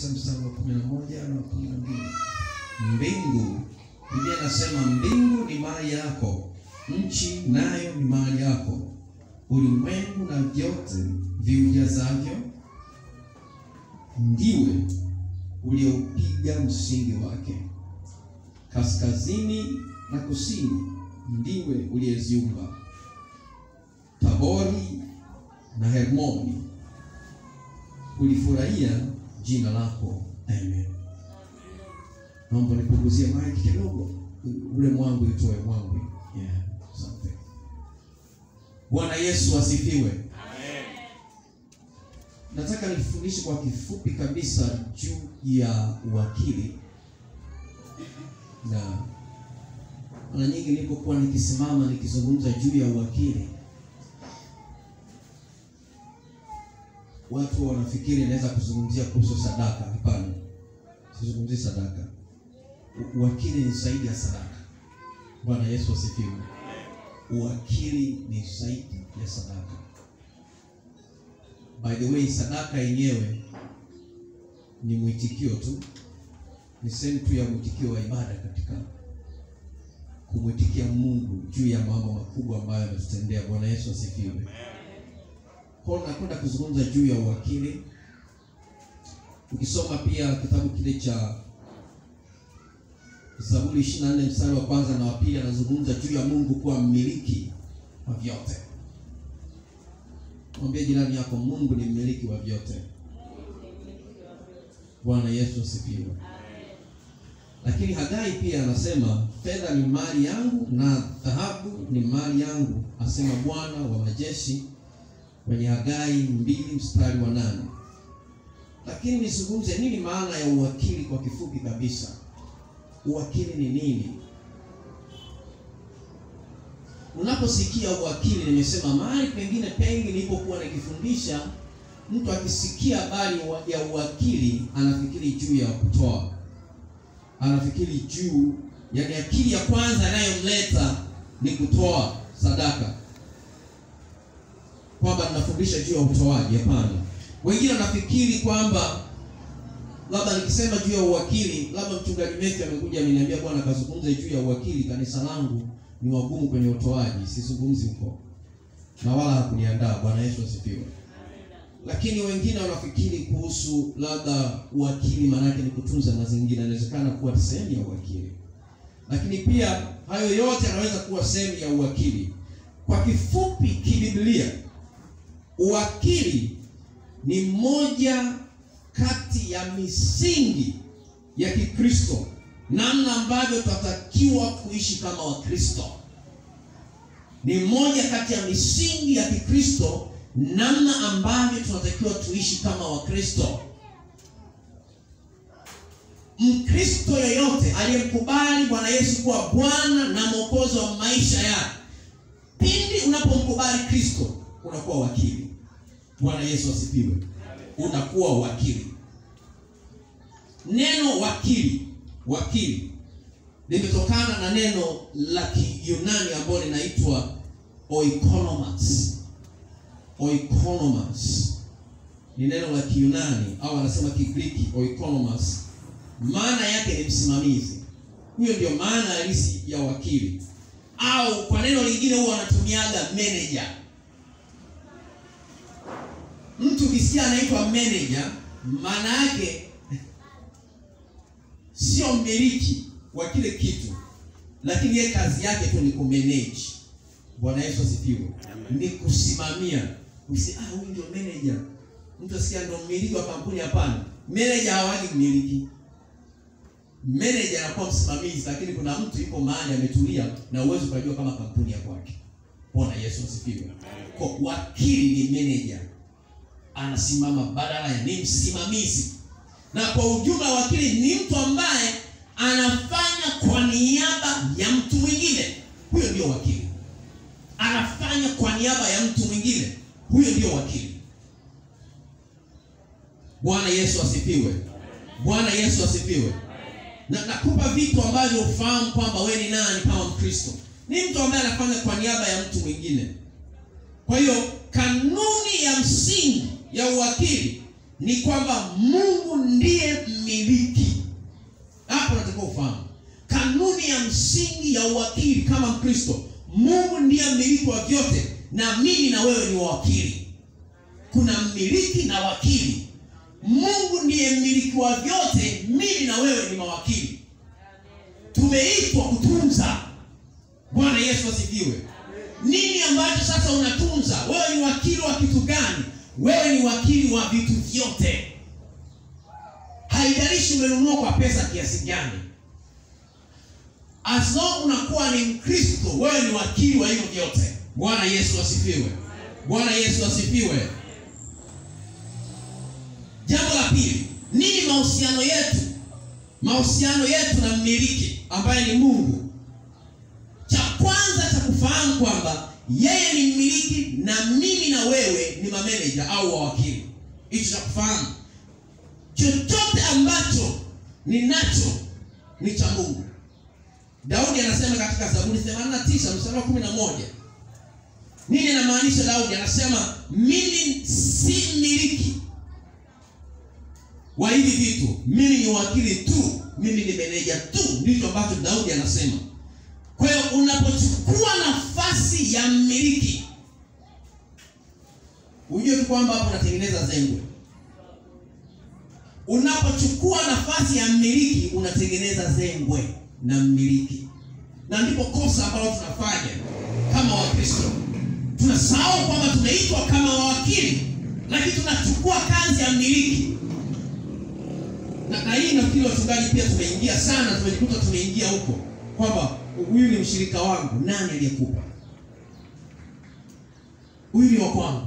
tisa mstari wa kumi na moja na kumi na mbili mbingu biblia inasema mbingu ni mali yako nchi nayo ni mali yako ulimwengu na vyote viujazavyo ndiwe ulioupiga msingi wake kaskazini na kusini ndiwe uliyeziumba tabori na hermoni ulifurahia jina lako amen naomba nipunguzie maji kidogo ule mwangu itoe mwangu yeah, asante bwana yesu asifiwe nataka nifundishe kwa kifupi kabisa juu ya uwakili na mara nyingi nilipokuwa nikisimama nikizungumza juu ya uwakili watu wanafikiri naweza kuzungumzia kuhusu sadaka hapana sizungumzii sadaka U- uwakili ni zaidi ya sadaka bwana yesu asifiwe uwakili ni zaidi ya sadaka by the way sadaka yenyewe ni mwitikio tu ni sehemu tu ya mwitikio wa ibada katika kumwitikia mungu juu ya mambo makubwa ambayo ametutendea bwana yesu asifiwe kwao nakwenda kuzungumza juu ya uwakili ukisoma pia kitabu kile cha zaburi ishiri na nne mstari wa kwanza na wa pili anazungumza juu ya mungu kuwa mmiliki wa vyote mwambie jirani yako mungu ni mmiliki wa vyote bwana yesu asifiwe lakini hagai pia anasema fedha ni mali yangu na dhahabu ni mali yangu asema bwana wa majeshi kwenye hagai mbili mstari wa nane lakini nizungumze nini maana ya uwakili kwa kifupi kabisa uwakili ni nini unaposikia uwakili nimesema mahali pengine pengi nilipokuwa nikifundisha mtu akisikia habari wa- ya uwakili anafikiri juu ya kutoa anafikiri juu yani akili ya kwanza inayomleta ni kutoa sadaka kwamba ninafundisha juu ya utoaji hapana wengine wanafikiri kwamba labda nikisema juu ya uwakili labda mchungaji Messi amekuja ameniambia bwana kazungumze juu ya uwakili kanisa langu ni wagumu kwenye utoaji sizungumzi huko na wala hakuniandaa bwana yesu asifiwe lakini wengine wanafikiri kuhusu labda uwakili maanake ni kutunza mazingira inawezekana kuwa sehemu ya uwakili lakini pia hayo yote yanaweza kuwa sehemu ya uwakili kwa kifupi kibiblia uwakili ni moja kati ya misingi ya kikristo namna ambavyo tunatakiwa kuishi kama wakristo ni moja kati ya misingi ya kikristo namna ambavyo tunatakiwa tuishi kama wakristo mkristo yoyote aliyemkubali bwana yesu kuwa bwana na mwokozi wa maisha yake pindi unapomkubali kristo unakuwa wakili bwana yesu asifiwe unakuwa wakili neno wakili wakili limetokana na neno la kiyunani ambalo linaitwa oikonomas oikonomas ni neno la kiyunani au anasema kigriki oikonomas maana yake ni msimamizi huyo ndio maana halisi ya wakili au kwa neno lingine huwa wanatumiaga manager mtu ukisikia anaitwa manager maana yake sio mmiliki wa kile kitu lakini yeye kazi yake tu ni kumanage bwana yesu asifiwe ni kusimamia Usi, ah, huyu ndio manager mtu asikia ndio mmiliki wa kampuni hapana manager hawagi mmiliki manager anakuwa msimamizi lakini kuna mtu yuko mahali ametulia na uwezo ukajua kama kampuni ya kwake bwana yesu asifiwe kwa wakili ni manager anasimama badala ya ni msimamizi na kwa ujumla wakili ni mtu ambaye anafanya kwa niaba ya mtu mwingine huyo ndio wakili anafanya kwa niaba ya mtu mwingine huyo ndio wakili bwana yesu asifiwe bwana yesu asifiwe na nakupa vitu ambavyo ufahamu kwamba we ni nani kama mkristo ni mtu ambaye anafanya kwa niaba ya mtu mwingine kwa hiyo kanuni ya msingi ya uwakili ni kwamba mungu ndiye misingi ya uwakili kama Mkristo. Mungu ndiye mmiliki wa vyote, na mimi na wewe ni wawakili. Kuna mmiliki na wakili. Mungu ndiye mmiliki wa vyote, mimi na wewe ni mawakili. Tumeitwa kutunza. Bwana Yesu asifiwe. Nini ambacho sasa unatunza? Wewe ni wakili wa kitu gani? Wewe ni wakili wa vitu vyote. Haijalishi umenunua kwa pesa kiasi gani, as long unakuwa ni Mkristo, wewe ni wakili wa hivyo vyote. Bwana Yesu asifiwe. Bwana Yesu asifiwe. Jambo la pili, nini mahusiano yetu? Mahusiano yetu na mmiliki ambaye ni Mungu. Cha kwanza cha kufahamu kwamba yeye ni mmiliki na mimi na wewe ni mameneja au wawakili. Hicho cha kufahamu, chochote ambacho ninacho ni cha Mungu. Daudi anasema katika Zaburi 89 mstari wa 11. Nini anamaanisha Daudi? Anasema mimi si mmiliki wa hivi vitu, mimi ni wakili tu, mimi ni meneja tu. Ndicho ambacho Daudi anasema. Kwa hiyo unapochukua nafasi ya mmiliki, ujue tu kwamba hapo unatengeneza zengwe. Unapochukua nafasi ya mmiliki, unatengeneza zengwe na mmiliki, na ndipo kosa ambalo tunafanya kama Wakristo. Tunasahau kwamba tumeitwa kama wawakili, lakini tunachukua kazi ya mmiliki na, na hii nafikiri wachungaji pia tumeingia sana, tumejikuta tumeingia huko kwamba huyu ni mshirika wangu. Nani aliyekupa? Huyu ni wa kwangu,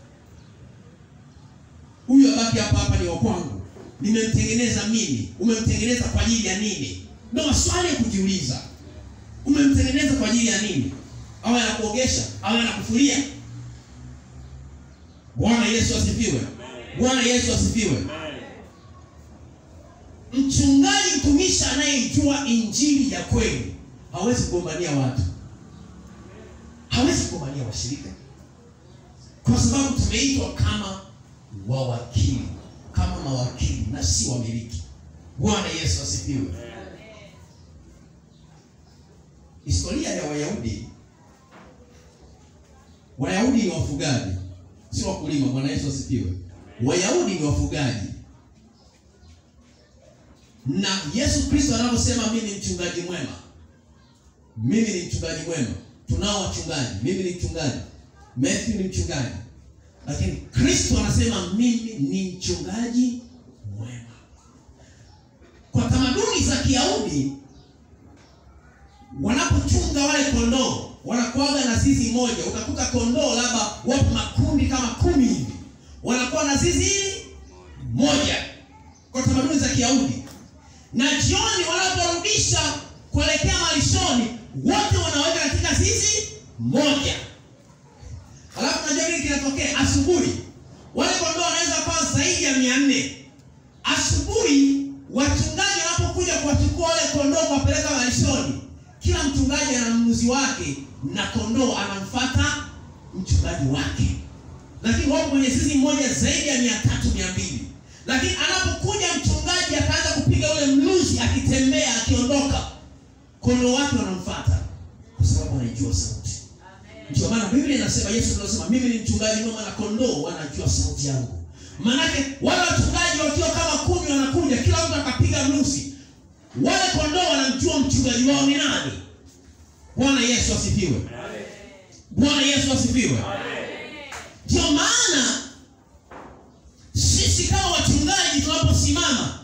huyu abaki hapa hapa, ni wa kwangu, nimemtengeneza mimi. Umemtengeneza kwa ajili ya nini? Ndio maswali ya kujiuliza. Umemtengeneza kwa ajili ya nini? Awe anakuogesha, awe anakufulia? Bwana Yesu asifiwe! Bwana Yesu asifiwe! Mchungaji mtumishi anayejua injili ya kweli hawezi kugombania watu, hawezi kugombania washirika, kwa sababu tumeitwa kama wawakili, kama mawakili na si wamiliki. Bwana Yesu asifiwe. Historia ya Wayahudi, Wayahudi ni wafugaji, si wakulima. Bwana Yesu asifiwe. Wayahudi ni wafugaji na Yesu Kristo anaposema mimi ni mchungaji mwema, mimi ni mchungaji mwema. Tunao wachungaji, mimi ni mchungaji, Matthew ni mchungaji, lakini Kristo anasema mimi ni mchungaji mwema. Kwa tamaduni za Kiyahudi, wanapochunga wale kondoo wanakuwaga na zizi moja. Utakuta kondoo labda wapo makundi kama kumi hivi, wanakuwa na zizi moja kwa tamaduni za Kiyahudi na jioni wanaporudisha kuelekea malishoni, wote wanaweka katika zizi moja. Alafu najua nini kinatokea asubuhi, wale kondoo wanaweza kuwa zaidi ya mia nne. Asubuhi wachungaji wanapokuja kuwachukua wale kondoo kuwapeleka malishoni, kila mchungaji ana mnunuzi wake na kondoo anamfuata mchungaji wake, lakini wapo kwenye zizi moja zaidi ya mia tatu mia mbili lakini anapokuja mchungaji akaanza kupiga ule mluzi, akitembea akiondoka, kondoo wake wanamfuata kwa sababu wanaijua sauti. Ndio maana Biblia inasema, Yesu anasema mimi ni mchungaji mwema na kondoo wanajua sauti yangu. Maanake wale wachungaji wakiwa kama kumi wanakuja, kila mtu akapiga mluzi, wale kondoo wanamjua mchungaji wao ni nani. Bwana Yesu asifiwe. Bwana Yesu asifiwe. Ndio maana sisi kama wachungaji tunaposimama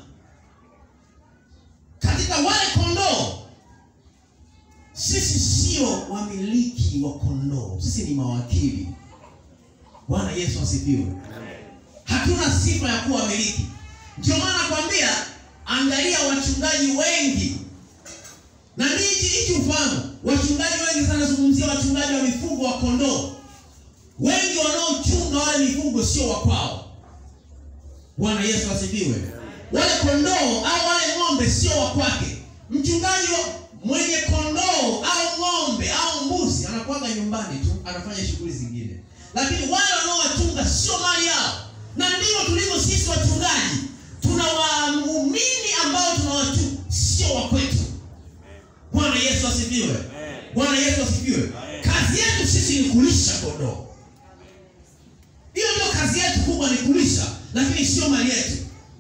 katika wale kondoo, sisi sio wamiliki wa kondoo, sisi ni mawakili. Bwana Yesu asifiwe. Hatuna sifa ya kuwa wamiliki. Ndio maana nakwambia, angalia wachungaji wengi, na hichi hichi ufahamu, wachungaji wengi sana, zungumzia wachungaji wa mifugo wa kondoo, wengi wanaochunga wale mifugo sio wa kwao. Bwana Yesu asifiwe. Wale kondoo au wale ng'ombe sio wa kwake. Mchungaji mwenye kondoo au ng'ombe au mbuzi anakuwaga nyumbani tu, anafanya shughuli zingine, lakini wale wanaowachunga sio mali yao. Na ndivyo tulivyo sisi wachungaji, tuna waumini ambao tunawachunga, sio wa kwetu. Bwana Yesu Yesu asifiwe. Bwana Yesu asifiwe. Kazi yetu sisi ni kulisha kondoo. Hiyo ndio kazi yetu kubwa, ni kulisha, lakini sio mali yetu.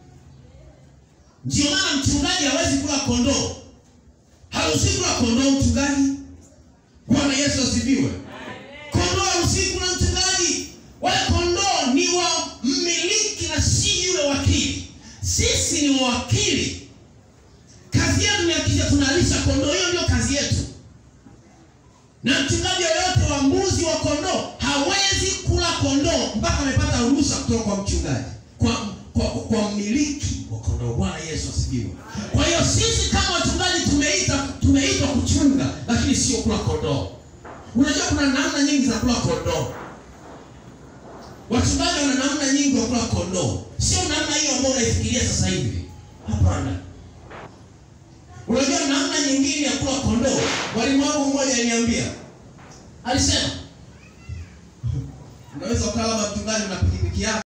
Ndio maana mchungaji hawezi kula kondoo, haruhusi kula kondoo mchungaji. Bwana Yesu asifiwe. Kondoo haruhusi kula mchungaji, wale kondoo ni wa mmiliki na si yule wakili. Sisi ni wawakili, kazi yetu ni hakikisha tunalisha kondoo. Hiyo ndio kazi yetu, na mchungaji yoyote wa mbuzi wa kondoo hawezi kula kondoo mpaka amepata ruhusa kutoka kwa mchungaji, kwa kwa, kwa mmiliki wa kondoo. Bwana Yesu asifiwe. Kwa hiyo sisi kama wachungaji tumeita tumeitwa kuchunga, lakini sio kula kondoo. Unajua kuna namna nyingi za kula kondoo. Wachungaji wana namna nyingi za kula kondoo, sio namna hiyo ambayo unaifikiria sasa hivi. Hapana. Unajua namna nyingine ya kula kondoo. Mwalimu wangu mmoja aliniambia, alisema unaweza ukala kama mchungaji una pikipiki yako